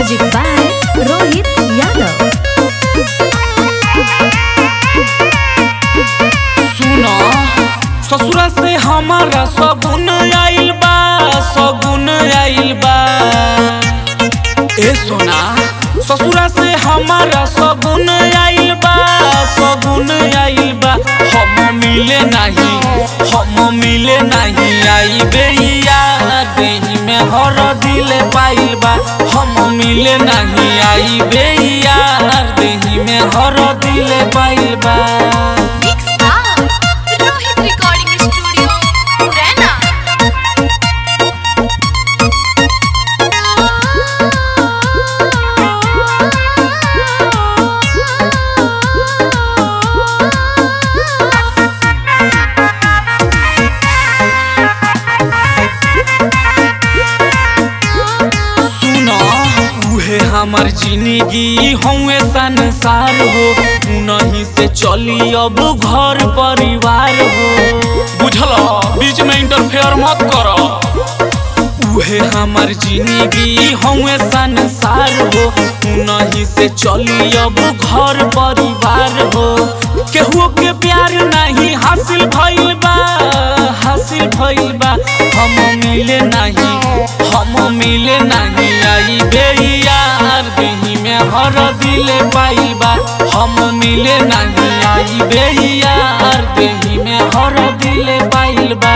Music by Rohit Yadav. सुनो ससुरा से हमारा सगुन आइल बा सगुन आइल बा ए सोना ससुरा से हमारा सगुन आइल बा सगुन आइल बा हम मिले नहीं हम मिले नहीं आई बेहिया देही में हर दिल पाइल बा हम मिले नहीं आई बेहिया देही में हर दिल पाइल बा Mix by Rohit Recording Studio, Murena. सुनो उहे हमर जिंदगी हौए संसार हो उनही से चली अब घर परिवार हो बुझल बीच में इंटरफेयर मत करो उहे हमर जिंदगी हौए संसार हो उनही से चली अब घर परिवार हो केहू के प्यार नहीं हासिल भइल बा हासिल भइल बा हम मिले नहीं हम मिले नहीं आई बेयार देही में हर दिल पाइल बा हम मिले नहीं आई बेयार देही में हर दिल पाइल बा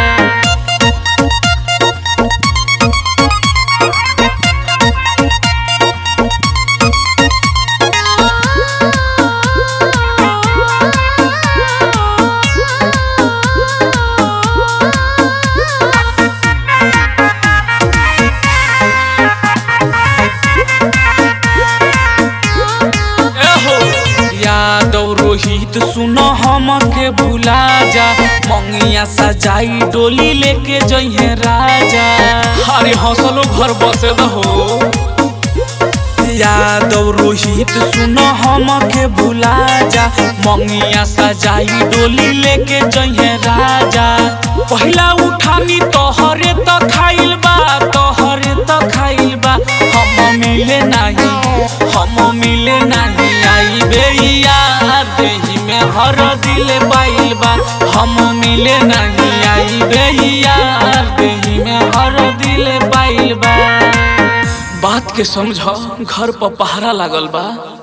एहो यादव रोहित सुनो हम के भुला जा मंगिया सजाई डोली लेके जइहे राजा अरे हंसलो घर बसे हो यादव रोहित सुनो हम के भुला जा मंगिया सजाई डोली लेके जइहे राजा पहिला उठानी तोहरे तो खाइल बा तोहरे तो खाइल बा हम मिले नहीं हम मिले नहीं आई बेहिया देही में हर दिल पाइल बा हम मिले नहीं आई बेहिया देही में हर दिल पाइल बा बात के समझ घर पर पहरा लागल बा